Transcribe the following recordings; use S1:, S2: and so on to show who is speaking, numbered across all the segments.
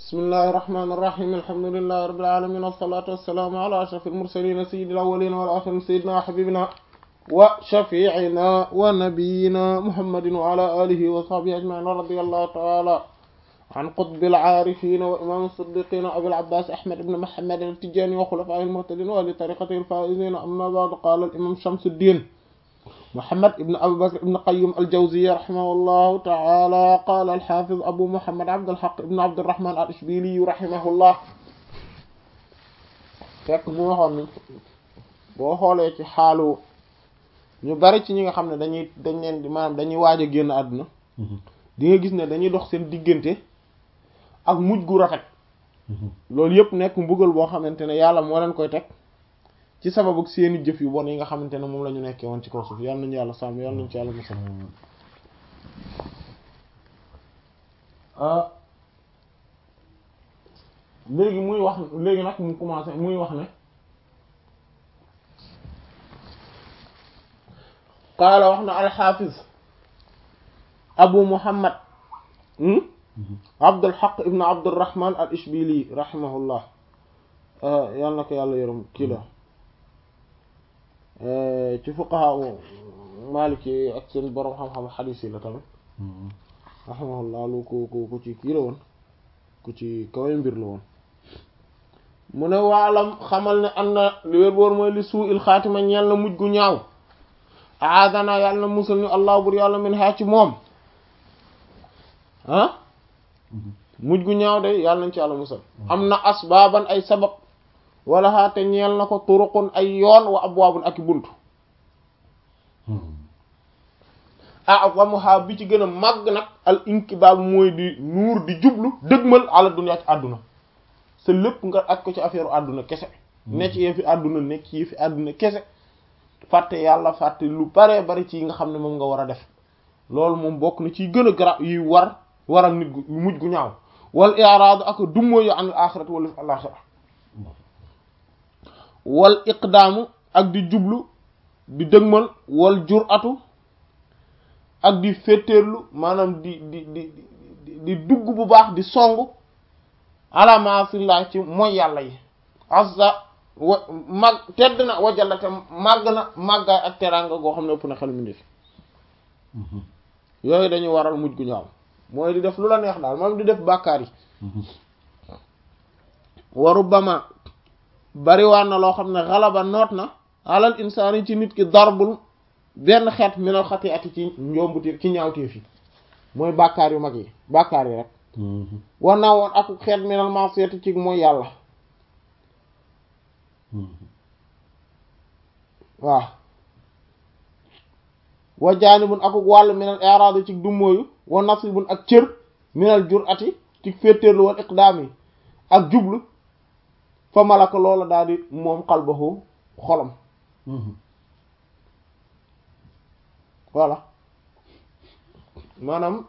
S1: bismillahi irrahmani irrahim alhamdulillahi rabbil alamin wassalatu wassalaamu ala ashraf almursalin sayyidil awwalin wal akhirin sayyidina wa habibina wa shafi'ina wa nabiyyina muhammadin wa ala alihi wa sahbihi ajma'in wa radiyallahu ta'ala an qutbil aarifin wa imam as-siddiqin abil abbas ahmad ibn muhammad at-tijani wa khulafa'il muhtadin wa li tariqati al-faizin amma ba'du qala al-imam shamsuddin محمد ابن أبي بكر ابن قيم الجوزية رحمه الله تعالى قال الحافظ أبو محمد عبد الحق ابن عبد الرحمن الإشبيلي رحمه الله fekk mu waxoon ni boo xoolee ci xaalu ñu bari ci ñi nga xam ne dañuy dañ leen di maanaam dañuy waaj a génn àdduna di nga gis ne dañuy dox seen diggante ak mujj gu rafet loolu yëpp nekk mbugal boo xamante ne yàlla moo leen koy teg ci sababu seeni jëf yu bon yi nga xamante ne moom la ñu nekkee woon ci kaw suuf yàlla nañu yàlla sàmm yàlla nañu ci yàlla musal léegi muy wax léegi nag mu commencé muy wax ne qaala wax na alxaafiz abu muhammad abdulhaq ibn abdurrahman al ishbili rahimahullah yàlla na ko yàlla yërëm kii la ci fuqaha maliki ak seen borom xam-xam xadiis yi la tamit rahimahullah lu ku ku ku ci kii la woon ku ci kawe mbir la woon mu ne waalam xamal ne am na li wér boor mooy li suu il xaatima ñeel na mujj gu ñaaw aadana yàlla na musal ñu allah bur yàlla min haa ci moom ah mujj gu ñaaw de yàlla nañ ci yàlla musal am na asbaaban ay sabab wala xaate ñeel na ko turuqun ay yoon wa abwaabun ak bunt a'zamuha bi ci gën a màgg nag al inkibaab mooy di nuur di jublu dëgmal ala dunya ci àdduna sa lépp nga ak ko ci affaire àdduna kese ne ci yee fi àdduna nekk ci yee fi àdduna kese fàtte yàlla fàtte lu baree bari ci yi nga xam ne moom nga war a def loolu moom bokk na ci gën a garab yuy war waral nit gu mujj gu ñaaw wal i'raadu ak dummóoyu an al axirati wala al axira wal iqdaamu ak di jublu di dëgmal wal jur'atu ak di féeteerlu maanaam di di di di dugg bu baax di song ala ma'asillah ci mooy yàlla yi azza wa mag tedd na wajalla te màgg na màggaay ak teraanga goo xam ne ëpp na xel mi def yooyu dañuy waral mujj gu ñaaw mooy di def lu la neex daal moom di def bàkkaar yi waru bama bariwaan na loo xam ne xalaba noot na alal insaani ci nit ki darbul benn xeet minal xati'ati ci njombuti ci ñaawteef yi mooy bàkkaar yu mag yi bàkkaar yi rek war naa woon ak xeet minal ma'siyati ci mooy yàlla waaw wa jaanibun akuk wàll minal i'raad ci dummóoyu wa nasibun ak cër minal jur'ati ci féetéerlu wal iqdaam yi ak jublu fa malaka loola daal di moom qalbahu xolam voilà maanaam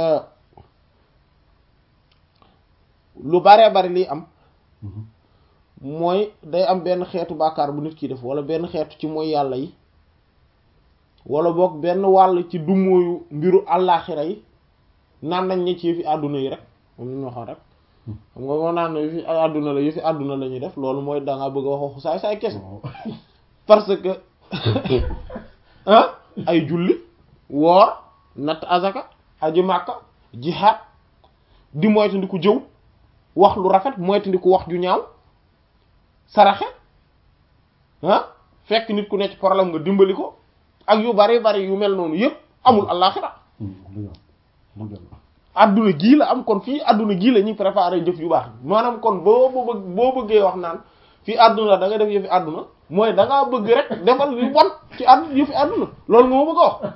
S1: lu baree bari liy am mooy day am benn xeetu bàkkaar bu nit ki def wala benn xeetu ci mooy yàlla yi wala boog benn wàll ci dummóoyu mbiru àllaaxira yi naan nañ ne ci yëfi àdduna yi rek moom ñu waxoon rek xam nga moo naan yëfi àdduna la yëfi àdduna la ñuy def loolu mooy dangaa bëgg a wax waxu saay saay kese parce que ah ay julli woor natt azaka aji màkka jihaad di moytandiku jëw wax lu rafet moytandiku wax ju ñaaw saraxe ah fekk nit ku nekk ci problème nga dimbali ko ak yu bari bari yu mel noonu yëpp amul àllaaxira adduna gii la am kon fii adduna gii la ñuy préparer jëf yu baax maanaam kon boo boo bëggee wax naan fii adduna la da nga def yëfi adduna mooy da ngaa bëgg rek defal yu bon ci àdd yëfi adduna loolu nga ma bëgg a wax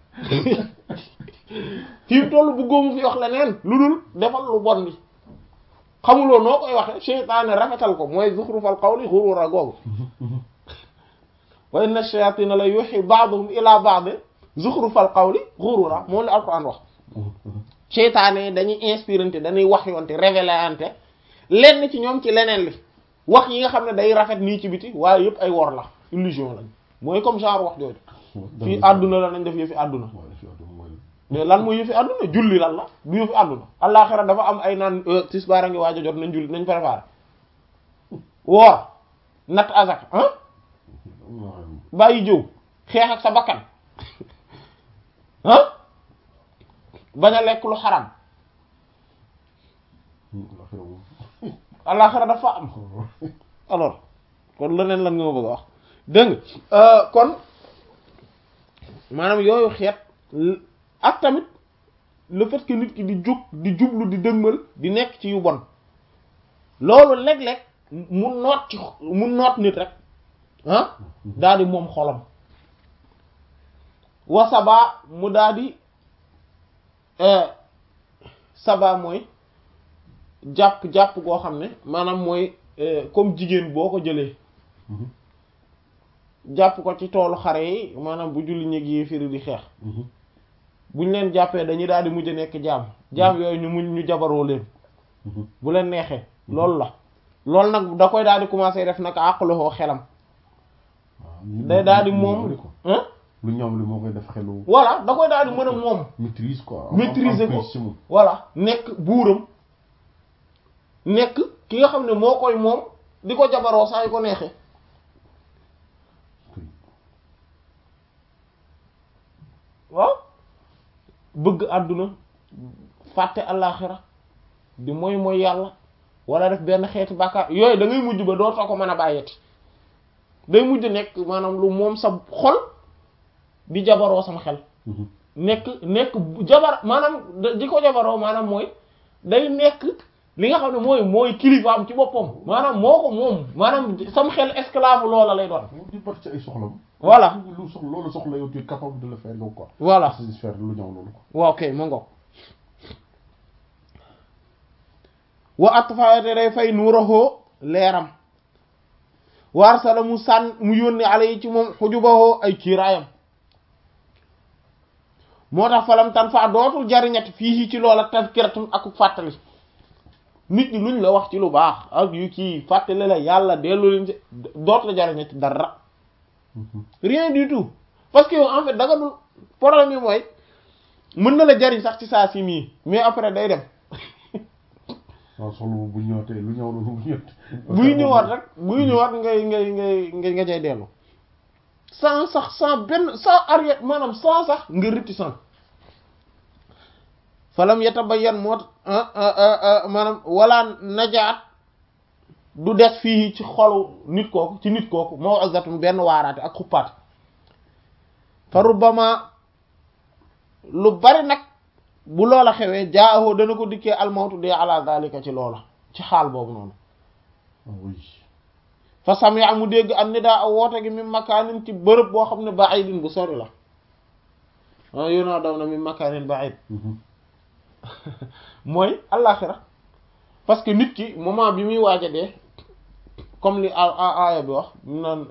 S1: fii tollu bëggoo mu fi wax leneen lu dul defal lu bon bi xamuloo noo koy waxe seytaane rafetal ko mooy zuxrufal qawli xurura googu wa inna shayatina la yuhi ba'dhum ila ba'd zuxrufal qawli xurura moom la alquran wax seytaane dañuy inspirante dañuy wax yoonte révélante lenn ci ñoom ci leneen li wax yi nga xam ne day rafet nii ci biti waaye yëpp ay wor la illusion lañ mooy comme genre wax jooju fii àdduna la nañ def yëfi àdduna mais lan mooy yëfi àdduna julli lan la du yëfi àdduna àllaaxira dafa am ay naan tisbaar a ngi waaj a jot nañ julli nañ préparé woor natt azak ah bàyyi jëw xeex ak sa bakkan ah bañ a lekk lu xaram àllaaxira dafa am alors kon leneen lan nga ma bëgg a wax dégg nga kon maanaam yooyu xeet ak tamit le fait que nit ki di jóg di jublu di dëgmal di nekk ci yu bon loolu léeg-léeg mu noot ci mu noot nit rek ah daal di moom xolam wa sabaa mu daal di sabaa mooy jàpp jàpp goo xam ne maanaam mooy comme jigéen boo ko jëlee jàpp ko ci toolu xare yi maanaam bu julli ñeg yi firi di xeex buñ leen jàppee dañuy daal di mujj nekk jaam jaam yooyu ñu muñ ñu jabaroo leen bu leen neexee loolu la loolu nag da koy daal di commencer def nag àqaloo xelam day daal di moom
S2: lu ñoom li moo koy def xelu
S1: voilà da koy daal di mën a moom
S2: maîtrise quoi
S1: maîtriser ko voilà nekk buuram nekk ki nga xam ne moo koy moom di ko jabaroo saa yu ko neexee waaw bëgg àdduna fàtte allaaxira di mooy mooy yàlla wala def benn xeeti bàkkaar yooyu da ngay mujj ba dootoo ko mën a bàyyeti day mujj nekk maanaam lu moom sa xol di jabaroo sama xel nekk nekk jabar maanaam di ko jabaroo maanaam mooy day nekk li nga xam ne mooy mooy kilifaam ci boppam maanaam moo ko moom maanaam sam xel esclave loola lay doon
S2: di bat ci ay soxlam
S1: voilà
S2: lu soxla loolu soxla yow tu es capable de le faire yow quoi
S1: voilà
S2: satisfaire lu ñëw loolu quoi
S1: waaw kay ma ngoog wa atfayate day fay nuurahoo leeram waar sala mu sànn mu yónni ala yi ci moom xujubahoo ay kiiraayam moo tax falam tan fa dootul jariñati fii ci loola tazkiratun ak fàttali nit ñi luñ la wax ci lu baax ak yu kii fàttali la yàlla dellu leen ci dootul la jariñati dara rien du tout parce que yow en fait da nga dul problème yi mooy mën na la jariñ sax ci saa si nii mais après day dem
S2: waaw soxla bu ñëwatee lu ñëw loolu bu ñëwatee.
S1: buy ñëwaat rek buy ñëwaat ngay ngay ngay ngay nga cay dellu sans sax sans benn sans arrière maanaam sans sax nga réticent falam yatabayyan moo maanaam wala najaat du des fii ci xolu nit kooku ci nit kooku maw'izatun benn waaraate ak xuppaate fa rubbama lu bari nag bu loola xewee jaaho dana ko dikkee almawtu dee ala zalika ci loola ci xaal boobu noonu
S2: oui.
S1: fa sami'a mu dégg am ni daa aw woote gi mi makaanin ci bërëb boo xam ne ba'idin bu sori la ah yónaa daw na mi makaanin ba'id mooy àllaaxira parce que nit ki moment bi muy waaj a dee comme li aaya bi wax mu naan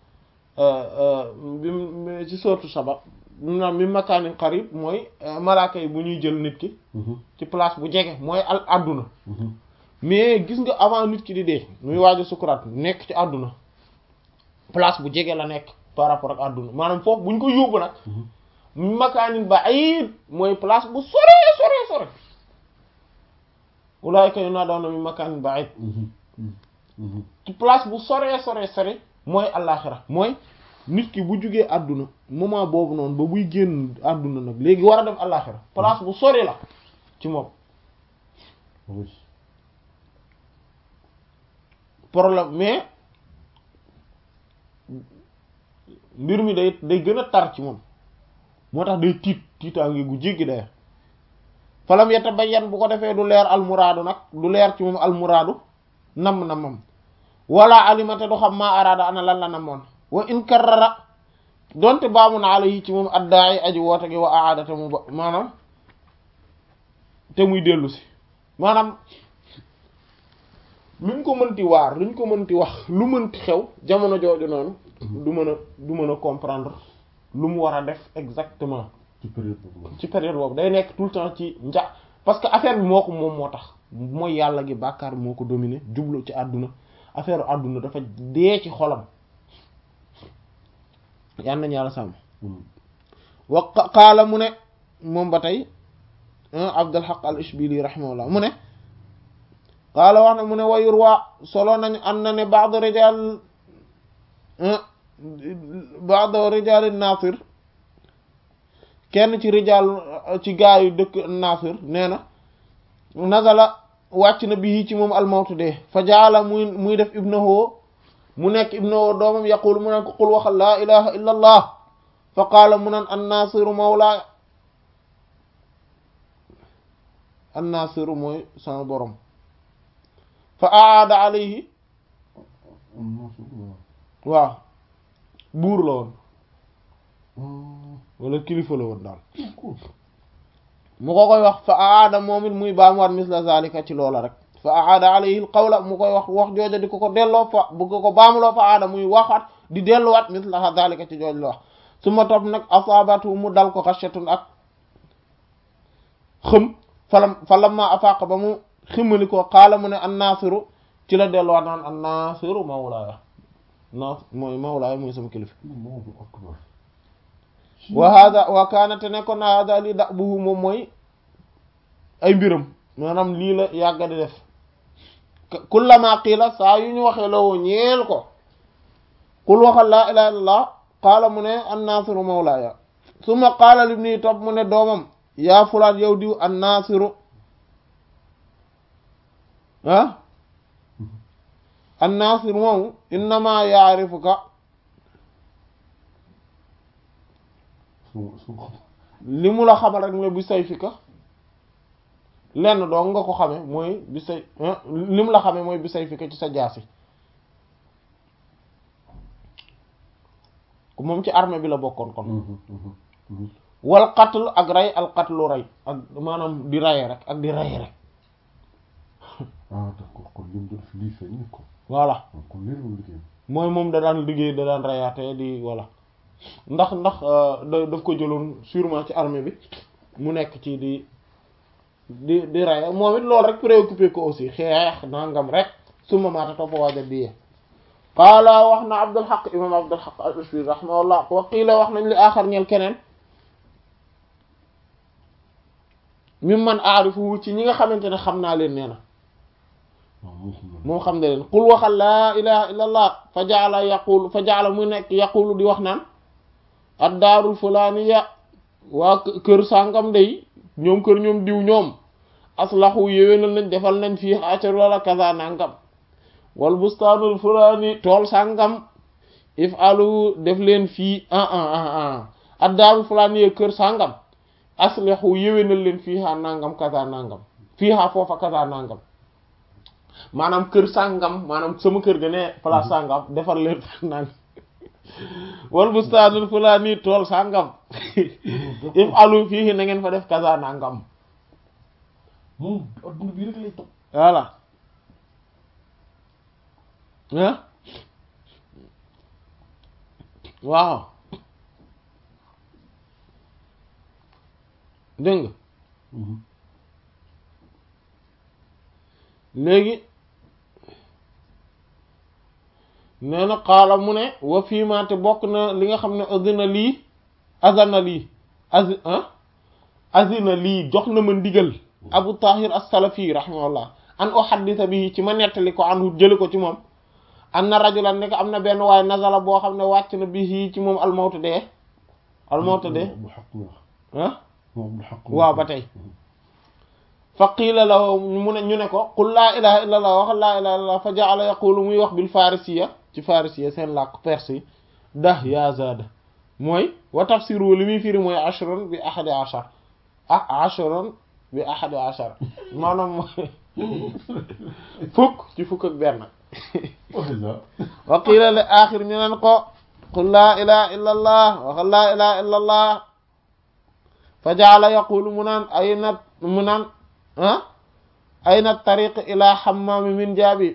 S1: bi ci sortu sabab mu naan mi makaanin qarib mooy malaaka yi bu ñuy jël nit ki ci place bu jege mooy al àdduna mais gis nga avant nit ki di dee muy waaj a sukuraat nekk ci àdduna place bu jege la nekk par rapport ak àdduna maanaam foofu bu ñu ko yóbbu nag mi makaanin ba'id mooy place bu sore sore sore ulaayka yunaadawna min makaanin ba'id ci place bu sore sore sore mooy àllaaxira mooy nit ki bu jugee àdduna moment boobu noonu ba buy génn àdduna nag léegi war a dem àllaaxira place bu sore la ci moom
S2: oui.
S1: problème mais mbir mi day day gën a tar ci moom moo tax day tiit tiitaange gu jéggi day falam yatabayyan bu ko defee du leer almuraadu nag du leer ci moom almuraadu nam namam wala alimate du xam maa araada ana lan la namoon wa in karrara donte baamu na alayhi ci moom addaay aji woote gi wa aada te mu ba maanaam te muy dellu si maanaam luñ ko mënti waar luñ ko mënti wax lu mënti xew jamono jooju noonu du mën a du mën a comprendre lu mu war a def exactement
S2: ci période boobu
S1: ci période boobu day nekk tout le temps ci nja parce que affaire bi moo ko moom moo tax mooy yàlla gi bàkkaar moo ko dominé jublu ci àdduna affaire àdduna dafa dee ci xolam yal nañu yàlla sàmm wa qaala mu ne moom ba tey Abdul Haq al Ishbili rahimahullah mu ne qaala wax na mu ne wayur waa solo nañu am na ne ba'd rijal ba'd rijal Nasir kenn ci rijal ci gaayu dëkk Nasir nee na nazala wàcc na bii ci moom almawtu dee fa jaala muy muy def ibnahu mu nekk ibnahu doomam yaqul mu naan ko qul waxal laa ilaha illa allah fa qaala mu naan annasiru mawla annasiru mooy sama borom fa aada alayhi waaw buur la woon wala kilifa la woon daal mu ko koy wax fa aada moom it muy baamuwaat misla zalika ci loola rek fa aada alayhi al qawla mu koy wax wax jooja di ko ko delloo fa bu ko ko baamuloo fa aada muy waxaat di delluwaat misla zalika ci jooj la wax su ma topp nag asaabatu mu dal ko xashatun ak xëm falam falamma afaqa ba mu ximali ko xaala mu ne annasiru ci la delluwaat naan annasiru mawlaaya nas mooy mawlaaya mooy sama kilifa wa hada wa kaanate nekkoon na hada lii da buhu moom mooy ay mbiram maanaam lii la yàgga di def kullama qiila saa yu ñu waxee lawoo ñeel ko qul waxal laa ilaha illallah qaala mu ne annasiru mawlaaya summa qaala libni topp mu ne doomam yaa fulaan yow diw annasiru ah annasiru moomu innama yaarifuka li mu la xamal rek mooy bi say fi ka lenn doo nga ko xame mooy bi say li mu la xame mooy bi say fi ka ci sa jaasi moom ci armée bi la bokkoon kon wal qatl ak rey al qatlu rey ak maanaam di reye rek ak di reye rek
S2: ah d'accord kon lim doon fi lii feeñ ko
S1: voilà
S2: kon lii la liggéey
S1: mooy moom da daan liggéey da daan reyaate di voilà ndax ndax da daf ko jëloon sûrement ci armée bi mu nekk ci di di di raya moom it loolu rek préoccupé ko aussi xeex nangam rek suma maata toppa waaja biyee qaala wax na Abdul Haq imam Abdul Haq al-Ushbiri rahimahullah wa qiila wax nañ li aaxar ñeel keneen mim man aarifu ci ñi nga xamante ne xam naa leen nee na moom xam ne leen qul waxal laa ilaha illa allah fa jaala yaqulu fa jaala mu nekk yaqulu di wax naan ad daarul fulaaniya waa kër sàngam day ñoom kër ñoom diw ñoom aslahu yéwénal nañ defal nañ fii xaacar wala kaza nangam wal bustaanul fulaani tool sàngam if alu def leen fii ah ah ah ah ad daarul fulaaniya kër sàngam aslahu yéwénal leen fii xaa nangam kaza nangam fii xaa foofa kaza nangam maanaam kër sàngam maanaam sama kër ga ne place sàngam defar leen nangam wal bustaanul fulaani tool sàngam if alu fii na ngeen fa def kaza nangam
S2: moom adduna bi rek lay topp
S1: voilà ah waaw dégg nga léegi nee na xaala mu ne wa fiima te bokk na li nga xam ne azina lii azana lii azi azina lii jox na ma ndigal abu tahir as-salafi rahimahullah an uhaddisa bi ci ma nettali ko anhu jële ko ci moom an na rajulan nekk am na benn waaye nazala boo xam ne wàcc na bi ci moom almawtu dee almawtu dee ah waaw ba tey fa qiila la mu ne ñu ne ko qul laa ilaha illa allah wax laa ilaha illa allah fa ja'ala yaqulu muy wax bil farisiya ci farisiya seen làkk perse yi dah ya zada mooy wa tafsiru li muy firi mooy ashrun bi ahadi ashar ah ashrun bi ahadi ashar maanaam mooy fukk ci fukk ak benn wa qiila li axir ñu neen ko qul laa ilaha illa allah wax laa ilaha illa allah fa ja'ala yaqulu mu naan ay nat mu naan ah ayna tariq ila xammaami min jaabi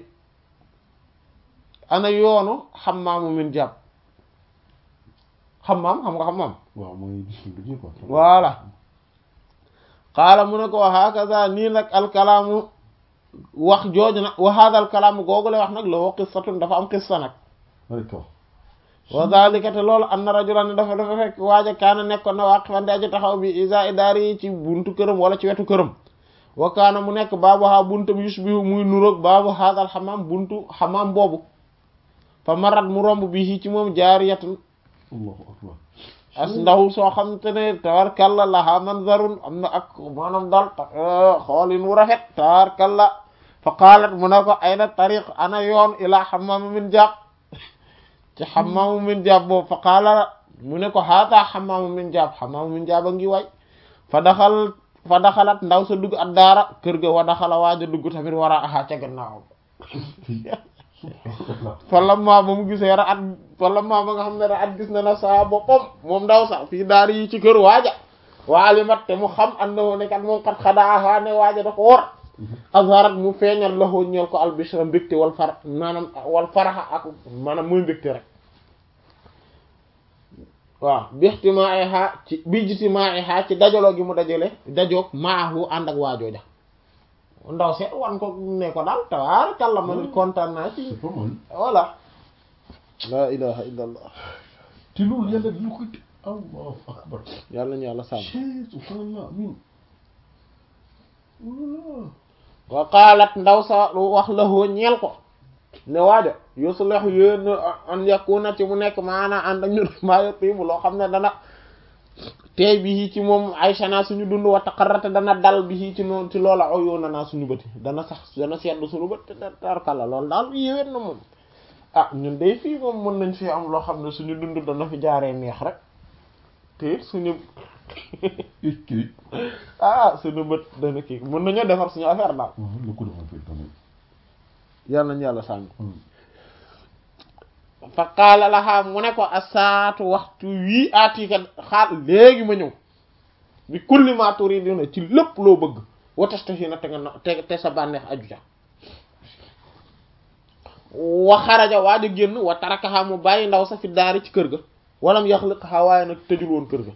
S1: ana yoonu xammaamu min jaab xammaam xam nga xammaam
S2: waaw mooy liggéey quoi
S1: voilà qaala mu ne ko wa hakaza nii nag alkalaamu wax jooju nag wa hada alkalaamu googu lay wax nag la woo qissatun dafa am qissa nag
S2: d'accord
S1: wa zalika te loolu anna rajulan dafa dafa fekk waaja kaana nekkoon na waaqifan di aji taxaw bi isa idaari yi ci buntu këram wala ci wetu këram wa kaana mu nekk baabu haa buntam yushbihu muy nuroog baabu haadal xamaam buntu xamaam boobu fa marat mu romb bi ci moom jaariyatun
S2: allahu akbar
S1: as ndaw soo xam te ne tabarkalla laha manzarun am na ak maanaam daal xoolin wu rafet tabarkalla fa qaalat mu ne ko ayna tariq ana yoon ila xamaam min jaab ci xamaamu min jaab boobu fa qaala mu ne ko haata xamaamu min jaab xamaamu min jaab a ngi way fa daxal fa daxalat ndaw sa dugg ak daara kër ga wa daxala waaja dugg tamit war a aha ca gannaaw
S2: subhanallah
S1: fa lamma ba mu gisee ra at fa lamma ba nga xam ne ra at gis na na saa boppam moom ndaw sa fii daar yi ci kër waaja waalimat te mu xam and na woo ne kat moom kat xadaaha ne waaja da ko wor azharat mu feeñal laxoo ñeel ko albishra mbégte wal far maanaam wal faraxa ak maanaam muy mbégte rek waaw bi ixtimaiha ci bi ijtimaiha ci dajaloo gi mu dajale dajoog maahu ànd ak waajooja ndaw seet wan ko ne ko daal tabaarakalla ma nit kontaan naa ci
S2: c'est pas mal
S1: voilà la ilaha illa allah
S2: te loolu yàlla dina koy te allahu akbar
S1: yàlla ñu yàlla sàmm
S2: chee subhanallah amin wallah
S1: wa qaalat ndaw sa wax lahoo ñeel ko ne waaja yuslahu yéen an yakuna ci mu nekk maana ànd ak ñun maa yatibu loo xam ne dana teey bi ci moom Aysa naa suñu dund wa taqarrata dana dal bi ci noonu ci loola oyoona naa suñu bëti dana sax dana seddu suñu bët te tarkalla loolu daal yéwén na moom ah ñun day fii moom mën nañ fi am loo xam ne suñu dund dana fi jaaree neex rek te it suñu
S2: kii
S1: ah suñu bët dana kii mën nañoo defar suñu affaire daal
S2: lu ko defoon fii tamit
S1: yàlla nañu yàlla sànni fa qaala lahaa mu ne ko asaatu waxtu wii aatiika xaal léegi ma ñëw bi kulli ma turiduna ci lépp loo bëgg watastahina te nga na te te sa bànneex aju ja wa xaraja waa di génn wa tarakaha mu bàyyi ndaw sa fi daari ci kër ga walam yaxliqha waaye nag tëjul woon kër ga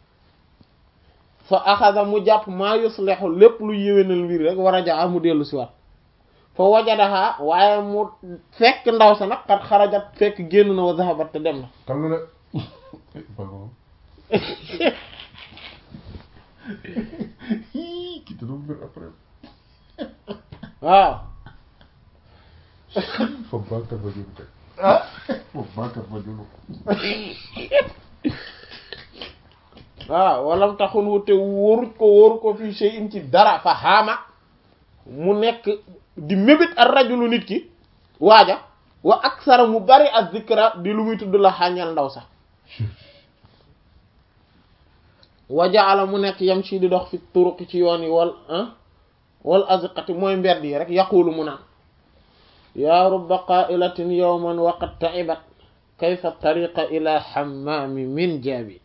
S1: fa axada mu jàpp maa yuslihu lépp lu yéwénal mbir rek war a jaa mu dellu si waat fa wajadaha waaye mu fekk ndaw sa nag xat xarajat fekk génn na wa zahabat te dem na
S2: kan la de pardon ki te doon mbir après
S1: waaw
S2: fa bàkkat ba julu kay fa bàkkat ba julu
S1: waaw walam taxun wute wóoruj ko wóoru ko fii shay'in ci dara fa xaama mu nekk di mébét ak rajulu nit ki waaja wa aksara mu bari ak zikra di lu muy tudd la xàññal ndaw sax wa jaala mu nekk yam ci di dox fi turuqi ci yoon yi wal ah wal azqati mooy mbedd yi rek yaqulu mu naan yaa rubba qailatin yawman waqad ta'ibat kayfa tariqa ila hammami min jaabi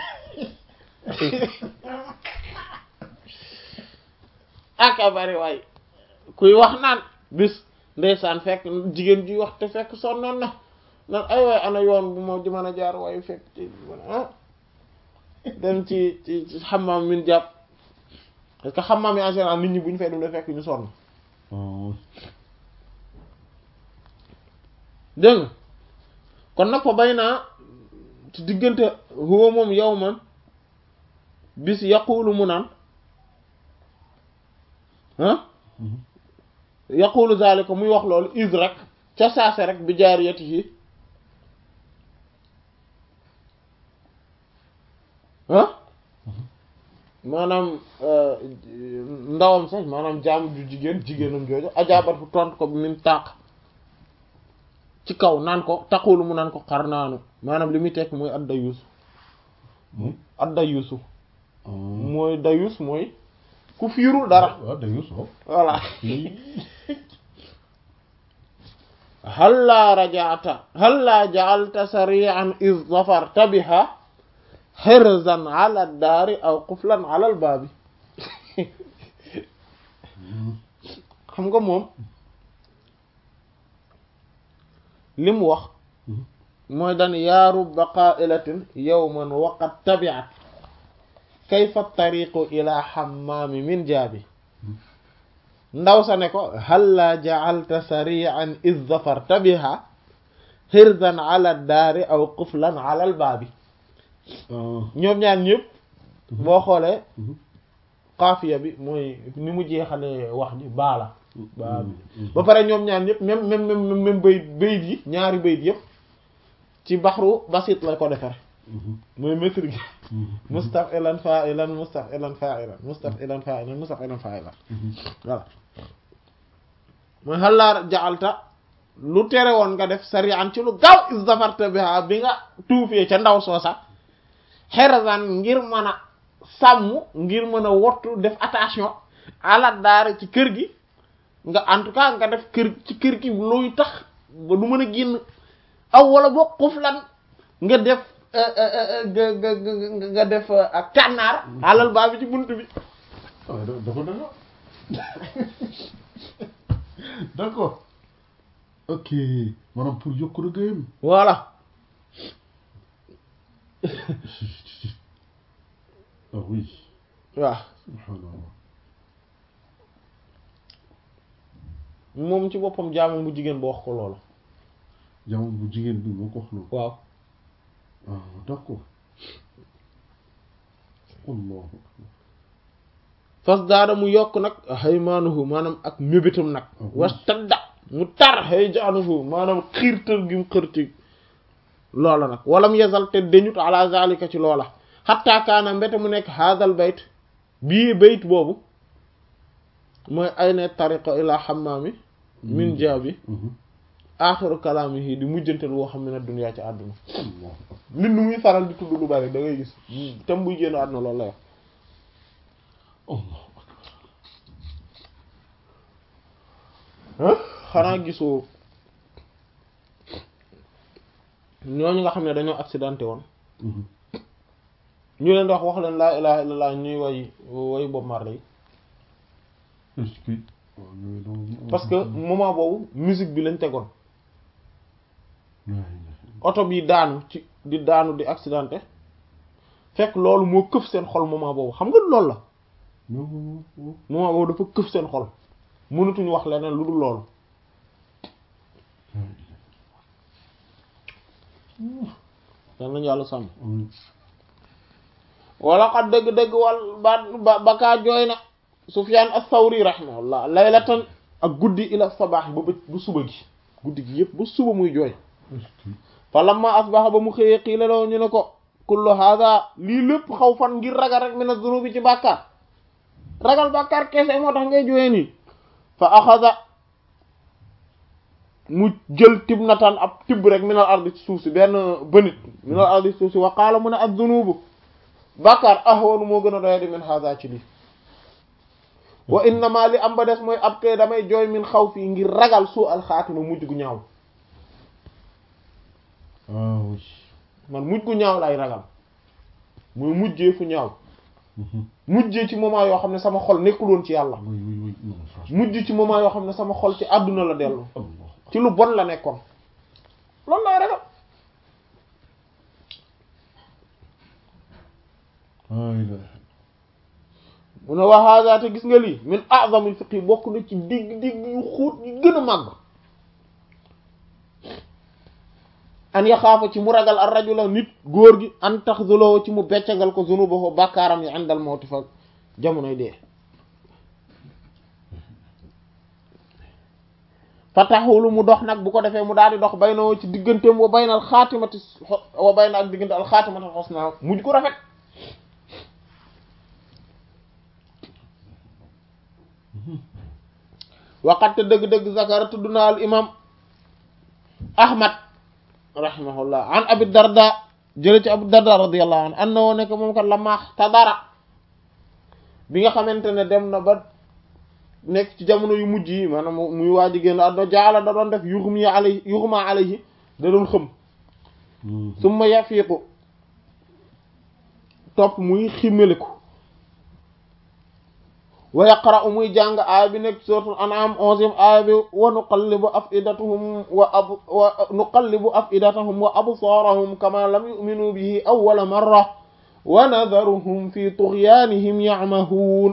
S1: aka bari waay kuy wax naan bis ndeysaan fekk jigéen ji wax te fekk sonnoon na naan ay waay ana yoon bu ma di mën a jaar waaye fekk ci ah dem ci ci ci xammaam min jàpp parce que xammaam yi en général nit ñi bu ñu fay dem da fekk ñu sonn dégg nga kon nag fa bay naa ci diggante huwa moom yow man bis yaqulu mu naan ah yaqulu zalika muy wax loolu is rek ca saase rek bi jaariyatihi ah maanaam ndawam sax maanaam jaam ju jigéen jigéenam jooju ajaabat fu tontu ko bi min tàq ci kaw naan ko taqulu mu naan ko xar naanu maanaam li muy tekk mooy ad dayus ad dayusu mooy dayus mooy ku fiirul dara
S2: waaw dañu soo
S1: voilà halla rajata halla ja'alta sari'an iz zafarta biha hirzan ala daari aw quflan ala al baabi xam nga moom li mu wax mooy dan yaa rubba qa'ilatin yawman waqad tabi'at kayfa tariqu ila hammaami min jaabi ndaw sa ne ko halla ja'alta sari'an iz zafarta biha xirzan ala daari aw quflan ala al baabi ñoom ñaar ñëpp boo xoolee xaafiya bi mooy ni mu jeexalee wax ji baala baa bi ba pare ñoom ñaar ñëpp même même même même bayit bayit yi ñaari bayit yëpp ci baxru basit la ko defar mooy maître gi mustafilan fa'ilan mustafilan fa'ilan mustafilan fa'ilan mustafilan fa'ilan voilà mooy xalaar jaxalta lu tere woon nga def sarian ci lu gaaw is zafarta biha bi nga tuufee ca ndaw soosa xerazan ngir mën a sàmm ngir mën a wottu def attention ala daara ci kër gi nga en tout cas nga def kër ci kër gi luy tax ba du mën a génn aw wala boo xuflan nga def nga nga nga def ak kànnaar alal baa bi ci bunt bi
S2: waaw dafa danga d'accord ok maanaam pour yokk rëggéeyam
S1: voilà
S2: ah oui
S1: waaw
S2: subhanallah
S1: moom ci boppam jaamu bu jigéen ba wax ko loolu
S2: jamono bu jigéen bi moo ko wax loolu
S1: waaw
S2: ah d'accord allahu akbar
S1: fas daada mu yokk nag haymaanuhu maanaam ak mébétam nag was tadda mu tar hay jaanuhu maanaam xiirtal gi mu xërti loola nag walam yezal te dañut ala zalika ci loola xatta kaana mbete mu nekk haadal bayt bii bayt boobu mooy ay ne tariqa ila xammaami min jaabi aaxiru kalaamihi di mujjantal woo xam ne na duniyaa ci àdduna
S2: allahu akbar
S1: nit nu muy faral di tudd lu bari da ngay gis tem buy génn àdduna loolu lay wax
S2: allahu
S1: xanaa gisoo ñooñu nga xam ne dañoo accidenté woon ñu leen di wax wax leen laa ilaha illallah ñuy way way Bob Marley
S2: est-ce que waaw yooyu donc
S1: parce que moment boobu musique bi lañ tegoon oto bi daanu ci di daanu di accidenté fekk loolu moo këf seen xol moment boobu xam nga loolu la moment boobu dafa këf seen xol mënatuñu wax leneen lu dul loolu dan nañu yàlla sàmm wala xat dëgg-dëgg wal ba bakaa jooy na Sufyaan as-Sawri rahimahullah laylatan ak guddi ila sabaax ba bë ba suba gi guddi gi yëpp ba suba muy jooy fa lamma asbaxa ba mu xëyee xiila law ñu ne ko kullu hada lii lépp xaw fan ngir ragal rek min az-zunubi ci bàkkaar ragal bàkkaar kese moo tax ngay jooyee nii fa axada mu jël tib natan ab tibb rek minal ardi ci suuf si benn bënit minal ardi ci suuf si wa qaala mu ne az-zunubu bàkkaar ahwanu moo gën a doye di min hada ci lii wa innama li am ba des mooy ab kay damay jooy min xaw fii ngir ragal suu alxaatima mujj gu ñaaw
S2: ah oui
S1: man mujj gu ñaaw lay ragal muy mujjee fu ñaaw mujjee ci moment yoo xam ne sama xol nekkul woon ci yàlla
S2: oui oui oui non franchement
S1: mujj ci moment yoo xam ne sama xol ci àdduna la dellu
S2: Allah
S1: ci lu bon la nekkoon loolu lay ragal
S2: la ilaha
S1: mu ne wa hada te gis nga lii min a'zamil fiqh bokk na ci digg digg yu xóot yi gën a màgg an yaxaafa ci mu ragal ar rajula nit góor gi an taxzuloo ci mu beccagal ko zunubahu bàkkaaram yi àndal mawti fa jamonoy dee fa taxulu mu dox nag bu ko defee mu daal di dox bay na ci digganteem wa baynal xaatimati wa bayna ak diggante al xaatimati xusna mujj ko rafet waqatte dëgg-dëgg zakara tudd na al imam ahmad rahimahullah an abi darda jële ci abu darda radiyallahu anhu an na woo nekk moom kat la maax tadara bi nga xamante ne dem na ba nekk ci jamono yu mujj yi maanaam muy waaji génn àdduna jaala da doon def yuxum yi alay yuxuma alayhi da doon xëm summa yafiiqu topp muy ximmeliku wa yaqra'u muy jàng aaya bi nekk suratul an'am onzième aaya bi wa nuqallibu afidatuhum wa ab wa nuqallibu afidatahum wa absarahum kama lam yu'minu bihi awwala marra wa nadharuhum fi tughyanihim ya'mahun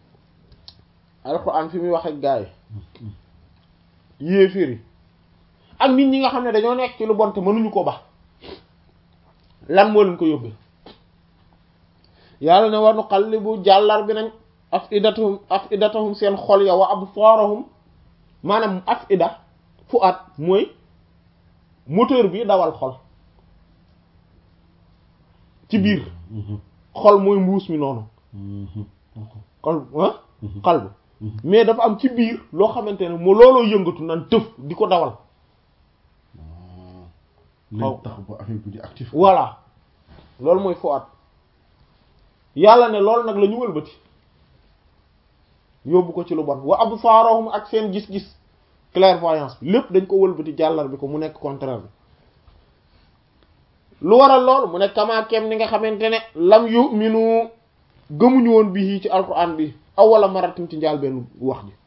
S1: alquran fi muy wax ak gaay yéefiri ak nit ñi nga xam ne dañoo nekk ci lu bon te mënuñu ko ba lan moo leen ko yóbbee yàlla ne war nu qallibu jàllar bi nañ afidatahum afidatahum seen xol ya wa absaarahum maanaam afida fu at mooy moteur bi dawal xol ci biir xol mooy mbuus mi noonu xol ah xal bi mais dafa am ci biir loo xamante ne moo looloo yëngatu naan tëf di ko dawal
S2: lay tax ba affaire bi di actif
S1: voilà loolu mooy fu at yàlla ne loolu nag la ñu wëlbati yóbbu ko ci lu bon wa absaarahum ak seen gis-gis clairvoyance bi lépp dañ ko wëlbati jàllar bi ko mu nekk contraire bi lu waral lool mu ne kamaakeem ni nga xamante ne lam yu'minu gëmuñu woon bii ci alquran bi awwala maratin ci njaal benn wax ji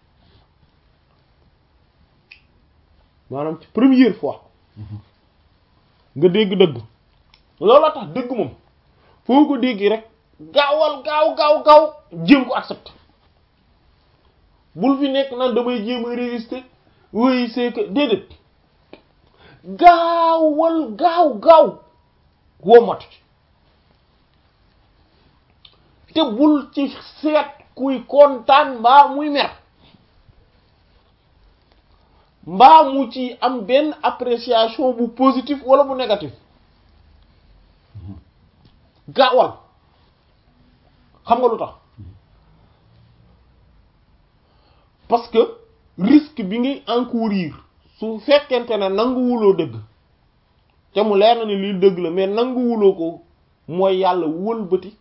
S1: maanaam ci première fois nga dégg dëgg looloo tax dëgg moom foo ko dégg rek gaawal gaaw gaaw gaaw jéem ko accepter bul fi nekk naan damay jéem a résister oui c'est que déedéet gaawal gaaw gaaw womatu ci te bul ci seet kuy kontaan mbaa muy mer mbaa mu ci am benn appréciation bu positif wala bu négatif gaawal xam nga lu tax parce que risque bi ngay encourir su fekkente ne nanguwuloo dëgg te mu leer na ni lii dëgg la mais nanguwuloo ko mooy yàlla wëlbati